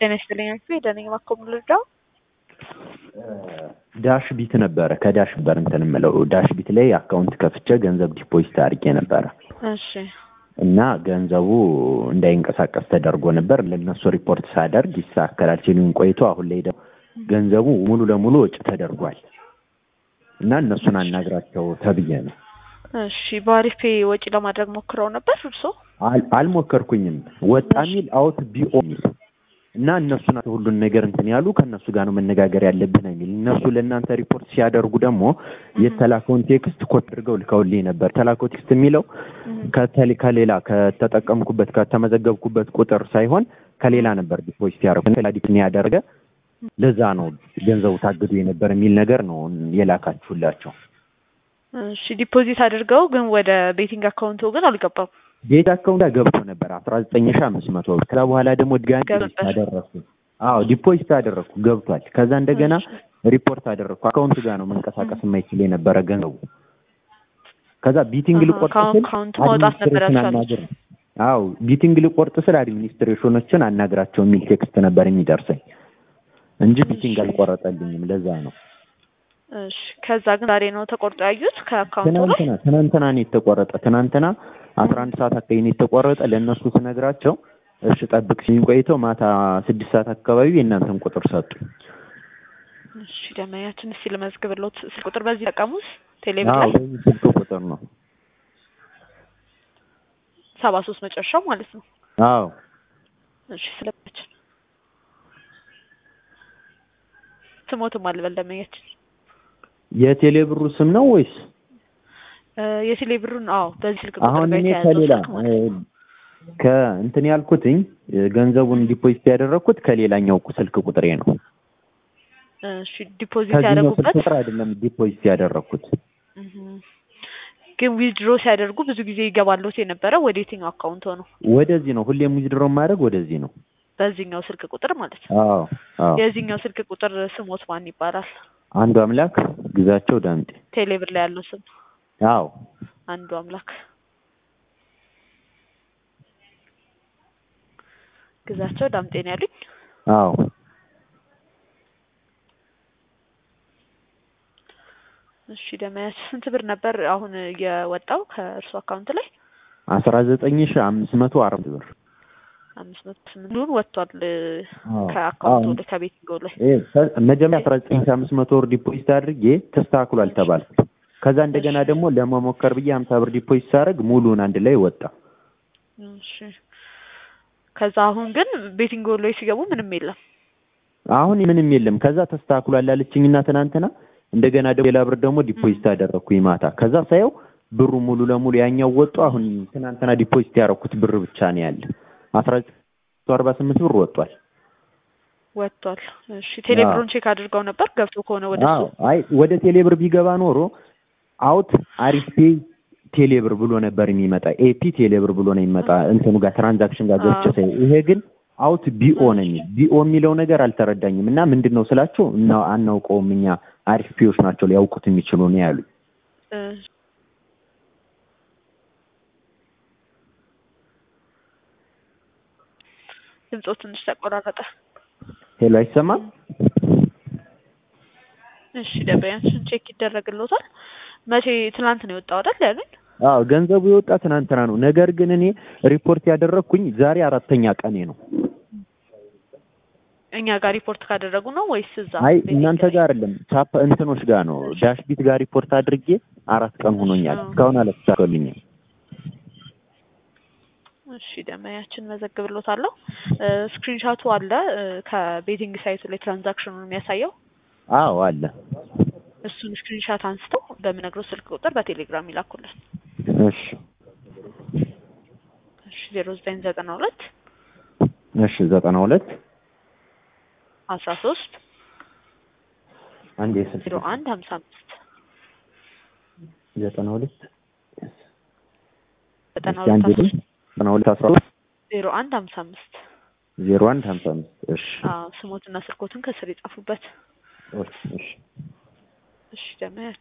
ጤና ይስጥልኝ አክቹዋሊ ደነኝ ማኮም ልርዳው ዳሽ ቢት ነበረ ከዳሽ ነበር እንትን የምለው ዳሽ ቢት ላይ አካውንት ከፍቼ ገንዘብ ዲፖዚት አድርጌ ነበረ እሺ እና ገንዘቡ እንዳይንቀሳቀስ ተደርጎ ነበር። ለነሱ ሪፖርት ሳደርግ ይስተካከላል ሲሉኝ ቆይቶ አሁን ላይ ደግሞ ገንዘቡ ሙሉ ለሙሉ ወጪ ተደርጓል እና እነሱን አናግራቸው ተብዬ ነው። እሺ በአሪፍ ፔ ወጪ ለማድረግ ሞክረው ነበር እርሶ? አል- አልሞከርኩኝም። ወጣ ሚል አውት ቢኦ ሚል እና እነሱ ናቸው ሁሉን ነገር እንትን ያሉ ከእነሱ ጋር ነው መነጋገር ያለብን የሚል እነሱ ለእናንተ ሪፖርት ሲያደርጉ ደግሞ የተላከውን ቴክስት ኮት አድርገው ልከውልኝ ነበር። ተላከው ቴክስት የሚለው ከተል- ከሌላ ከተጠቀምኩበት ከተመዘገብኩበት ቁጥር ሳይሆን ከሌላ ነበር ዲፖዚት ያደረጉ ላዲክን ያደረገ ለዛ ነው ገንዘቡ ታግዶ የነበር የሚል ነገር ነው የላካችሁላቸው። እሺ ዲፖዚት አድርገው ግን ወደ ቤቲንግ አካውንቱ ግን አልገባም። ቤት አካውንት ጋር ገብቶ ነበር አስራ ዘጠኝ ሺ አምስት መቶ ብር ከዛ በኋላ ደግሞ ድጋሚ ገባ። ዲፖዚት አደረግኩ። አዎ ዲፖዚት አደረግኩ ገብቷል። ከዛ እንደገና ሪፖርት አደረግኩ። አካውንት ጋር ነው መንቀሳቀስ የማይችል የነበረ ገንዘቡ። ከዛ ቢቲንግ አሃ፣ ልቆርጥ ከአሁን ስል ካውንት ማውጣት ነበር አድሚኒስትሬሽን ያልቻሉት። አናግር አዎ ቢቲንግ ልቆርጥ ስል አድሚኒስትሬሽኖችን አናግራቸው የሚል ቴክስት ነበር የሚደርሰኝ እንጂ ቢቲንግ አልቆረጠልኝም። ለዛ ነው እሺ ከዛ ግን ዛሬ ነው ተቆርጦ ያዩት ከአካውንቱ ላይ ትናንትና ትናንትና ነው የተቆረጠ። ትናንትና አስራ አንድ ሰዓት አካባቢ ነው የተቆረጠ። ለእነሱ ስነግራቸው እሺ ጠብቅ ሲሉኝ ቆይተው ማታ ስድስት ሰዓት አካባቢ የእናንተን ቁጥር ሰጡ። እሺ ደመኛችን እስቲ ልመዝግብሎት ስልክ ቁጥር በዚህ ጠቀሙት ቴሌብር አዎ ላይ በዚህ ስልክ ቁጥር ነው። ሰባ ሶስት መጨረሻው ማለት ነው። አዎ እሺ ስለችን ስሞትም አልበል ደመኛችን የቴሌ ብሩ ስም ነው ወይስ እ የቴሌ ብሩን አዎ በዚህ ስልክ ቁጥር አሁን ጋር እኔ የተያዘው ከሌላ ስልክ ማለት ነው። ከእንትን ያልኩትኝ ገንዘቡን ዲፖዚት ያደረግኩት ከሌላኛው ስልክ ቁጥሬ ነው። እሺ ዲፖዚት ከዚህኛው ስልክ ያደረጉበት ቁጥር አይደለም ዲፖዚት ያደረግኩት። እህ ግን ዊዝድሮ ሲያደርጉ ብዙ ጊዜ ይገባሉት የነበረ ወደ የትኛው አካውንት ሆኖ ወደዚህ ነው ሁሌም ዊዝድሮ ማድረግ ወደዚህ ነው። በዚህኛው ስልክ ቁጥር ማለት ነው። አዎ አዎ የዚህኛው ስልክ ቁጥር ስሞት ማን ይባላል? አንዱ አምላክ ግዛቸው ዳምጤ። ቴሌብር ላይ ያለው ስም አዎ አንዱ አምላክ ግዛቸው ዳምጤ ነው ያሉኝ። አዎ እሺ ደመያች ስንት ብር ነበር አሁን የወጣው ከእርሱ አካውንት ላይ? አስራ ዘጠኝ ሺ አምስት መቶ አራት ብር አምስት መቶ ስምንት ብሩን ወጥቷል እ አዎ። ከአካውንቱ አዎ። ላይ ከቤቲንግ ላይ ይሄ ሰ- መጀመሪያ አስራ ዘጠኝ ሺ አምስት መቶ ብር ዲፖዚት አድርጌ ተስተካክሏል ተባልኩ። ከዛ እንደገና ደግሞ ለመሞከር ብዬ ሀምሳ ብር ዲፖዚት ሳደርግ ሙሉን አንድ ላይ ወጣ። እሺ ከዛ አሁን ግን ቤቲንግ ላይ ሲገቡ ምንም የለም። አሁን ምንም የለም። ከዛ ተስተካክሏል አለችኝና ትናንትና እንደገና ደግሞ ሌላ ብር ደግሞ ዲፖዚት አደረግኩኝ ማታ። ከዛ ሳየው ብሩ ሙሉ ለሙሉ ያኛው ወጡ። አሁን ትናንትና ዲፖዚት ያደረኩት ብር ብቻ ነው ያለ። አስራ ዘጠኝ መቶ አርባ ስምንት ብር ወጥቷል። ወጥቷል። እሺ ቴሌብሩን ቼክ አድርገው ነበር ገብቶ ከሆነ ወደ አዎ እሱ አይ ወደ ቴሌብር ቢገባ ኖሮ አውት አሪፍ ፔ ቴሌብር ብሎ ነበር የሚመጣ። ኤፒ ቴሌብር ብሎ ነው የሚመጣ እንትኑ ጋር ትራንዛክሽን ጋር ገብቼ አዎ። ሳይ፣ ይሄ ግን አውት ቢኦ ነው የሚል። ቢኦ የሚለው ነገር አልተረዳኝም እና ምንድን ነው ስላቸው እና አናውቀውም እኛ አሪፍ ፒዎች ናቸው ሊያውቁት የሚችሉ ነው ያሉኝ። እ ድምፆ ትንሽ ተቆራረጠ። ሄሎ አይሰማም? እሺ ደበያችን ቼክ ይደረግልዎታል። መቼ ትናንት ነው የወጣው አይደል ያሉኝ? አዎ ገንዘቡ የወጣ ትናንትና ነው። ነገር ግን እኔ ሪፖርት ያደረግኩኝ ዛሬ አራተኛ ቀኔ ነው። እኛ ጋር ሪፖርት ካደረጉ ነው ወይስ እዛ? አይ ቤቲንግ እናንተ ላይ? ጋር አይደለም ቻፕ እንትኖች ጋር ነው ዳሽቢት ጋር ሪፖርት አድርጌ አራት ቀን ሆኖኛል። አዎ። እስካሁን አልተሳካልኝም። እሺ ደመያችን መዘግብሎታለሁ። ስክሪንሻቱ አለ እ ከቤቲንግ ሳይቱ ላይ ትራንዛክሽኑን የሚያሳየው አዎ አለ። እሱን ስክሪንሻት አንስተው በምነግረው ስልክ ቁጥር በቴሌግራም ይላኩልን። እሺ እሺ ዜሮ ዘጠኝ ዘጠና ሁለት እሺ ዘጠና ሁለት አስራ ሶስት አንድ የስልክ ዜሮ አንድ ሀምሳ አምስት ዘጠና ሁለት ዘጠና እስኪ አንድ ሁለት ልኝ ዘጠና ሁለት አስራ ሁለት ዜሮ አንድ ሀምሳ አምስት ዜሮ አንድ ሀምሳ አምስት እሺ አዎ ስሞትና ስልኮትን ከስር የጻፉበት። እሺ እሺ ደመያችን